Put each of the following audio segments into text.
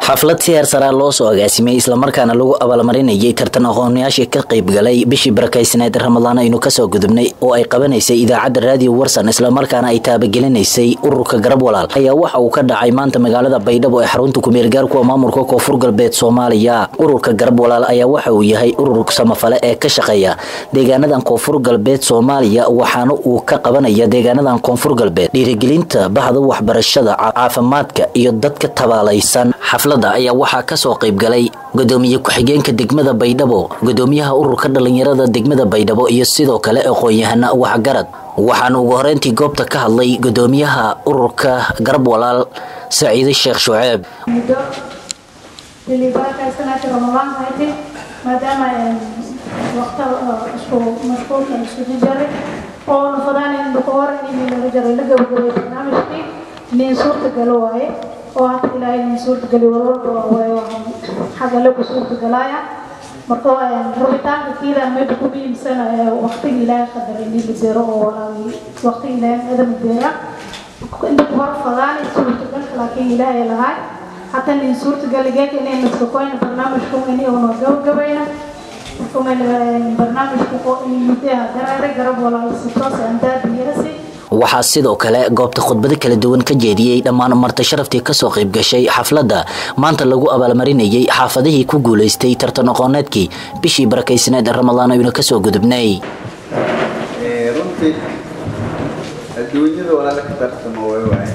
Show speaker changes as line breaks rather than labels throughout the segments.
xaflad si heer saraa loo soo agaasimay islamarkaana lagu abaalmarinayay tartan aqoonyaashii ka qaybgalay bishii barakaysneed ramadaan aynu kasoo gudubnay oo ay qabanaysay idaacadda raadiyo warsan islamarkaana ay taabagelinaysay ururka garab walaal ayaa waxa uu ka dhacay maanta magaalada baydhabo ee xarunta kumeelgaarkuwa maamulka koonfur galbeed soomaaliya ururka garab walaal ayaa waxa uu yahay urur samafale ee ka shaqeeya deegaanadan koonfur galbeed soomaaliya waxaana uu ka qabanaya deegaanadan koonfur galbeed dhiirigelinta bahda waxbarashada caafimaadka iyo dadka tabaalaysan xaflada ayaa waxaa kasoo qaybgalay gudoomiye ku-xigeenka degmada baydhabo gudoomiyaha ururka dhalinyarada degmada baydhabo iyo sidoo kale aqoon-yahana waxgarad waxaana ugu horeyntii goobta ka hadlay gudoomiyaha ururka garab walaal saciide sheekh shuceeb
muddo dilibaarkaysanaati ramadaan haytay maadaama waqta isku mashquulka isugu jaray oo nafadaan in dukoor in laga jaray la gabagabay barnaamijkii nin suurtagalo waaye oo hadda ilaahay nin suurtagali walwalba waaye waxaan xagga lagu suurtagalaaya marka rabitaanka kiila meesha ku biimsan waqtiga ilaahay qadaray in la beero oo walaabi waqtiga ilaahay adam beera inta ku hor fadaan suurtagalka laakiin ilaahay lahaay حتى إن صورة قال جاك إن إن سكوين برنامج كم إني أنا جو جبينا كم برنامج كم إني متى درارة جرب ولا ستوس أنت بيرسي
waxaa sidoo kale goobta khudbado kala duwan ka jeediyey dhammaan marti sharaftii kasoo qayb gashay xafladda maanta lagu abaalmarinayay xaafadihii ku guulaystay tartan aqooneedkii bishii barakaysneed ee ramadaan aynu kasoo gudubnay
runtii adduunyada walaala ka tartamo way waaye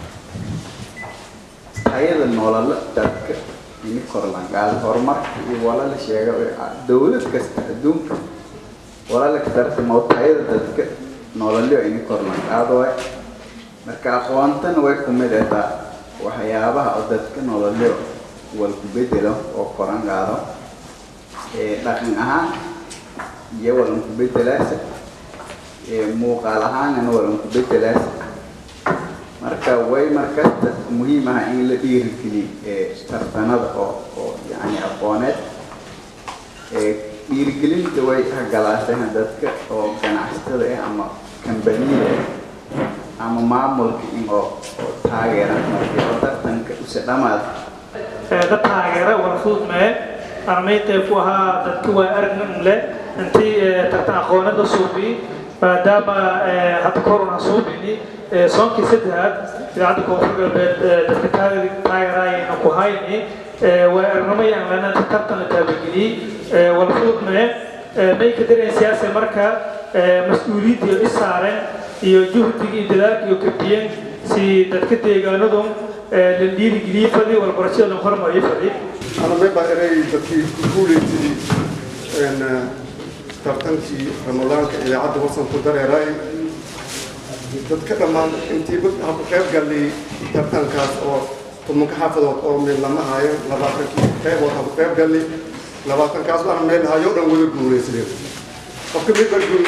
hayada noolala dadka ini korlangaada horumarka iyo walaala sheega dowlad kasta adduunka walaala ka tartamo hayada dadka nololyo ini korlangaado way marka aqoontana way kumid ataa waxyaabaha oo dadka nololyo wal ku bedelo oo korangaado dhaqan ahaan iyo walan ku bedelaasa muuqaal ahaanana walan ku bedelaasa marka way markasta muhiim ah in la dhiirigeliyo tartanada oo oo yani aqooneed dhiirigelinta way hagalaaseen dadka oo ganacsatada ah ama kambaniyada ah ama maamulka in oo oo taageera markii oo tartanka use dhamaad
dad taageera wala fudud mee armaynta ku ahaa dadka waa aragna le intii tartan aqoonada suubi maadaama hadda korona suubini soonkii saddexaad idaacadda koonfur galbeed dadka taageeraayayna ku hayni waa arnamayaan lana tartan la taabageliyey wala fududme may ka dareen siyaasa marka mas-uuliyadda i saareen iyo juhdiga iyo dadaalka iyo kabiyeen si dadka deegaanadu la dhiirigeliyey fadi walbarashada la hormariyo fadi
anameba inay dadkii ku guulaysadii tartankii ramadaanka idaacadda wasanku dareeray dadka dhammaan intiiba haku qayb gallay tartankaas oo tumanka xaafadood oo meel lama hayo labaatankii qaybood haku qayb gallay labaatankaas baana meel hayo dhan wada guulaysadeen qofka mid baa guul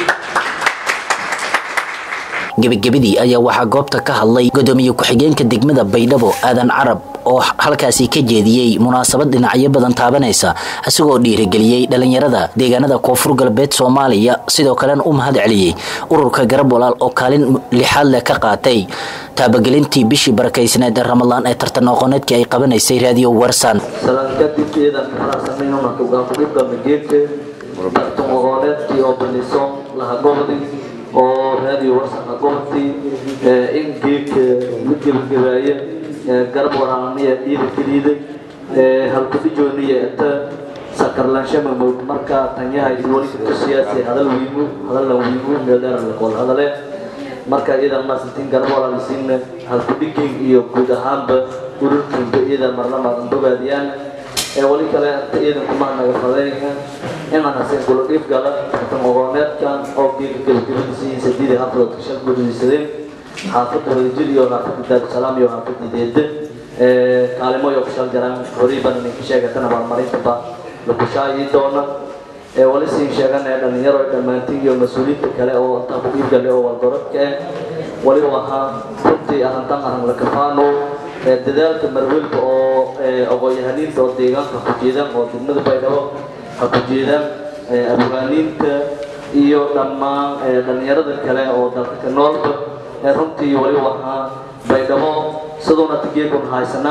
gebagabadii ayaa waxaa goobta ka hadlay gudoomiye ku-xigeenka degmada baydhabo aadan carab oo halkaasi ka jeediyey munaasabad dhinacyo badan taabanaysa isagoo dhiirigeliyey dhalinyarada deegaanada koonfur galbeed soomaaliya sidoo kalena u mahad celiyey ururka garab walaal oo kaalin lixaad leh ka qaatay taabagelintii bishii barakaysneed ee ramadaan ee tartan aqooneedkii ay qabanaysay raadiyo warsan
kadib ciidan faraxsanayna ugaanfudhibka mageedka tartan aqooneedkii oo baniso lahagobdi oo raadiyo warsan hagobti in geedka la gebagabaaya garab waraaniya dhiirigeliida halkudhijooniya inta sakarlaanshama mowd marka tanyaha wali siyaasi hadal wiimu hadalna wiimu meeldheeran laqool hadale marka iyadan maasantiin garab walaalisiinna halkudhigin iyo guud ahaanba ururkiinba iyadan marlamaad bogaadiyaan wali kale inta iyadan kumaa naga fadayna inaan haseen kula dhiif gala tartan aqooneedkan oo geega gebagabadiisiin sadiida xaafadoodka shal gudadiisadeen xaafadda wadajir iyo xaafadda daarusalaam iyo xaafadda deeda kaalimo iyo kushal jaraan horiiban ninka sheegatana maalmarintaba la kushaayi doona wali siin sheegana dhalinyaro dhammaantiin iyo mas-uuliyiinta kale oo intaa ku dhiibgale oo walgorodka ah wali ahaa runtii ahantan ahan la kafaano dadaalka marwelka oo aqoon-yahaniinta oo deegaanka ku jeedaan oo degmada baydhabo ha ku jeedaan abwaaniinta iyo dhammaan dhalinyarada kale oo dalka ka noolba runtii wali ahaa baydhabo siduuna tigeekun haysanaa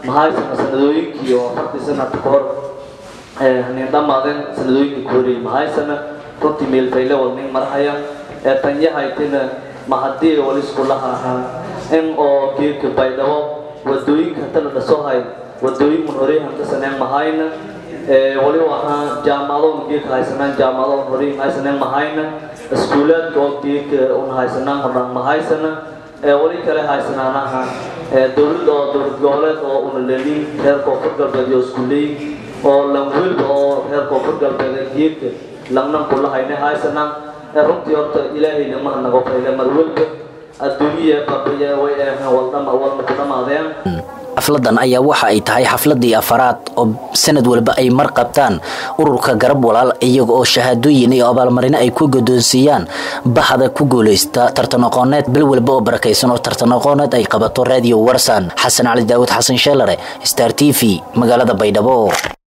mahaysana sanadooyinkii oo afartii sanadka ka hor nin dhammaadeen sanadooyinkii ku horeeyey mahaysana runtii meelfayle wal nin marhaya ee tanyahaytina mahadii wali iskulaha ahaa in oo geedka baydhabo wadooyinka hata la dhasohay wadooyin mun horey hantasaneen mahayna wali ahaa jaamadoon geedka haysanaan jaamadoon horey haysaneen mahayna iskuulaadka oo geedka un haysanaan hordhaan mahaysana wali kale haysanaanaha dowladda oo dowlad goboleed oo una leelin reer koonfur galbeed iyo iskuuleyn oo lanwelba oo reer koonfur galbeed geedka langnan kula hayne haysanaan runtii horta ilaahay lama nago fayle marwelba adduunyaya qabriya way eeheen waldhama walna ku dhamaadeen
xafladan ayaa waxa ay tahay xafladii afaraad oo sanad walba ay mar qabtaan ururka garab walaal iyaga oo shahaadooyin iyo abaalmarino ay ku godoonsiiyaan bahda ku guulaysta tartan aqooneed bil walba oo barakaysan oo tartan aqooneed ay qabato radio warsan xasan cali daawud xasan sheelare star t v magaalada baydhabo